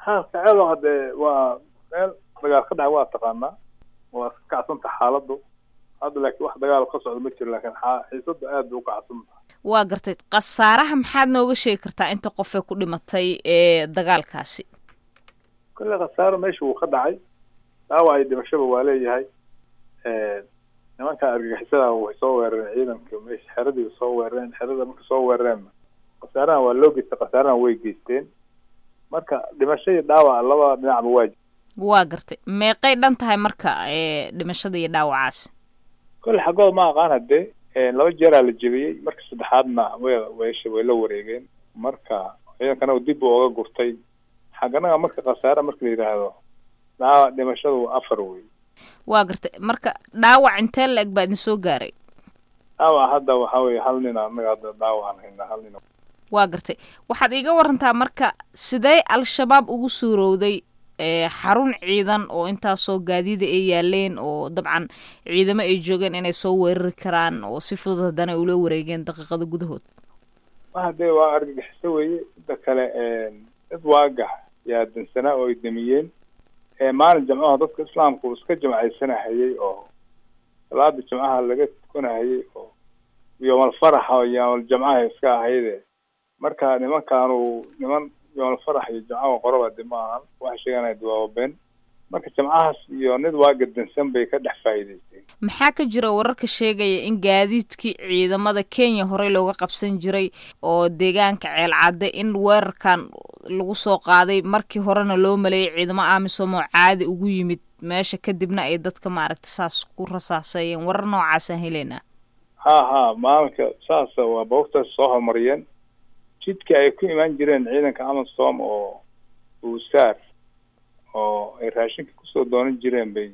haalka ceeloo hadee waa meel dagaal ka dhaca waa taqaanaa waa iska kacsanta xaaladdu hadda laakiin wax dagaal ka socda ma jiro laakiin xiisada aad bay u kacsan tahay waa gartay khasaaraha maxaad nooga sheegi kartaa inta qofee ku dhimatay ee dagaalkaasi kolle khasaaro meesha wuu ka dhacay dhaawac iyo dhimashaba waa leeyahay nimanka argagixisada way soo weerareen ciidanka meesha xeradii soo weerareen xerada marka soo weerareenna khasaarahan waa loo geystay khasaarahan way geysteen marka dhimasho iyo dhaawac labada dhinacba waa waa gartay meeqay dhan tahay marka ee dhimashada iyo dhaawacaasi kolle xaggooda ma aqaan hadee laba jeeraa la jebiyey marka saddexaadna way waysha way la wareegeen marka ciidankana dib buu oga gurtay xagganaga marka khasaare marka la yidhaahdo dhaawac dhimashadu waa afar wey waa gartay marka dhaawac intee la eg baa idin soo gaaray dhaawac hadda waxaa weye hal nin anaga hadda dhaawacaan haynaa hal nin waa gartay waxaad iiga warantaa marka sidee al-shabaab ugu suurowday xarun ciidan oo intaasoo gaadiida ay yaaleen oo dabcan ciidamo ay joogeen inay soo weerari karaan oo si fudud haddana ay ula wareegeen daqiiqada gudahood ma dee waa argagixiso weeye inta kale dad waagax yaa dansanaa oo ay damiyeen maalin jamcaha dadka islaamka uu iska jamcaysanahayay oo salaada jimcaha laga tukanahayay oo yoomal faraxa oo yoomal jamcaha iska ahayde marka nimankaanu niman yoomal farax iyo jamcaha qoraba de ma ahan waxa sheeganaya dawaababeen marka jamcahaas iyo nid waaga dansan bay ka dhex faa'iidaysteen maxaa ka jira wararka sheegaya in gaadiidkii ciidamada kenya horey looga qabsan jiray oo deegaanka ceelcadde in weerarkan lagu soo qaaday markii horena loo maleeyay ciidamo amisom oo caadi ugu yimid meesha kadibna ay dadka maaragta saas ku rasaasayeen warar noocaasaan heleynaa ha ha maalinka saas waa boogtaas soo horumariyeen jidka ay ku imaan jireen ciidanka amasom oo uusaar oo ay raashinka kusoo doonan jireen bay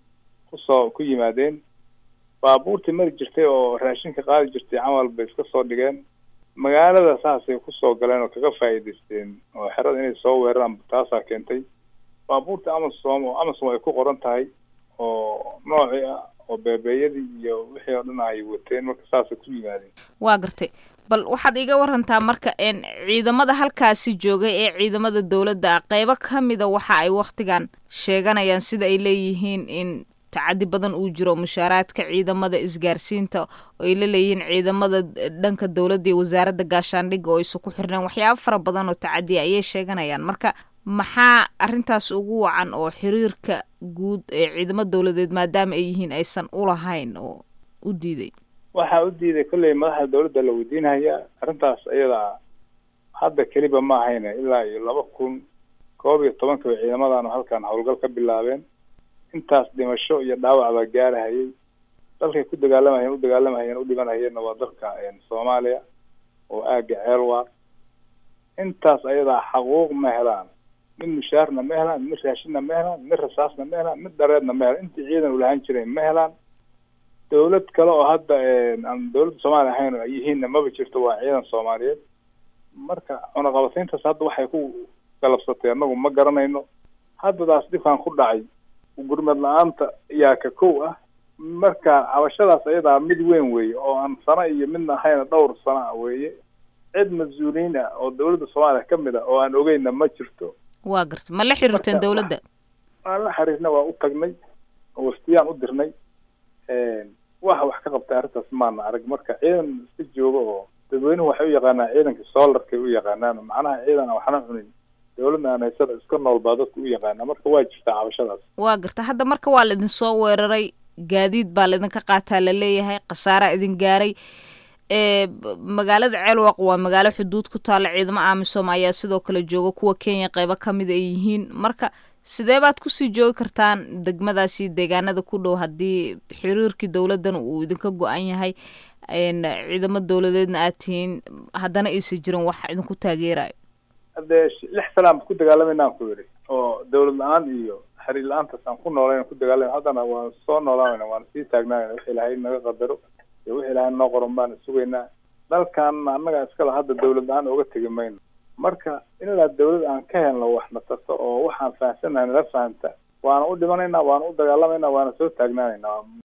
kusoo ku yimaadeen baabuurtii mari jirtay oo raashinka qaadi jirtay camal bay iska soo dhigeen magaalada saasay kusoo galeen oo kaga faa'iidaysteen oo xerada inay soo weeraraan taasaa keentay baabuurta amasom oo amasom ay ku qoran tahay oo noocii ah oo beebeeyadii iyo wixii oo dhan ay wateen marka saasay ku yimaadeen waa gartay bal waxaad iga warantaa marka n ciidamada halkaasi joogay ee ciidamada dowladda ah qeybo ka mida waxa ay wakhtigan sheeganayaan sida ay leeyihiin in tacadi badan uu jiro mushaaraadka ciidamada isgaarsiinta oo ay la leeyihiin ciidamada dhanka dowladda iyo wasaaradda gaashaandhigga oo isu ku xirneen waxyaaba fara badan oo tacadiya ayay sheeganayaan marka maxaa arrintaas ugu wacan oo xiriirka guud ee ciidamo dowladeed maadaama ay yihiin aysan ulahayn oo u diiday waxaa u diiday kolley madaxda dawladda la weydiinaya arrintaas iyada hadda keliba ma ahayne ilaa iyo laba kun koob iyo tobanka bay ciidamadan halkan howlgal ka bilaabeen intaas dhimasho iyo dhaawac baa gaarahayay dalkay ku dagaalamahayeen u dagaalamahayeen u dhimanahayeenna waa dalka soomaaliya oo aaga ceelwaa intaas ayadaa xaquuq ma helaan mid mushaarna ma helaan mid raashinna ma helaan mid rasaasna ma helaan mid dhareedna ma helaan intii ciidan ulahaan jireen ma helaan dawlad kale oo hadda aan dawladda soomaaliya ahayn oo ay yihiinna maba jirto waa ciidan soomaaliyeed marka cunaqabatayntaas hadda waxay ku galabsatay annagu ma garanayno haddadaas dhibkan ku dhacay gurmad la-aanta yaa ka kow ah marka cabashadaas ayadaa mid weyn weeye oo aan sano iyo midna ahayna dhowr sano ah weeye cid mas-uuliyiin ah oo dawladda soomaaliya ka mid ah oo aan ogeyna ma jirto waa garta ma la xiriirteen dawladda waan la xiriirna waa u tagnay waftiyaan u dirnay waxa wax ka qabtay arrintaas maana arag marka ciidan iska jooga oo dadweynuhu waxay u yaqaanaan ciidanka soolarkay u yaqaanaan macnaha ciidan aan waxna cunin dawladna aan haysada iska nool baa dadka u yaqaana marka waa jirtaa cabashadaas waa garta hadda marka waa laidin soo weeraray gaadiid baa laidinka qaataa laleeyahay khasaaraa idin gaaray magaalada ceelwaq waa magaalo xuduud ku taalla ciidamo amisom ayaa sidoo kale jooga kuwa kenya qeybo kamid ay yihiin marka sidee baad kusii joogi kartaan degmadaasi deegaanada ku dhow haddii xiriirkii dowladdan uu idinka go-an yahay ciidamo dowladeedna aad tihiin haddana aysan jirin wax idinku taageerayo haddee lix sanaan ku dagaalamayna ku yidhi oo dawlad la-aan iyo xiriir la-aantaas aan ku noolayna ku dagaalamay haddana waan soo noolaanayna waan sii taagnaanayna wix ilaahay naga qadaro iyo wix ilaahay noo qoran baan sugaynaa dalkan annaga iskala hadda dawlad la-aan oga tegi mayno marka ilaa dawlad aan ka helno wax na tarto oo waxaan fahamsanahay nala fahamta waana u dhimanaynaa waana u dagaalamayna waana soo taagnaanaynaa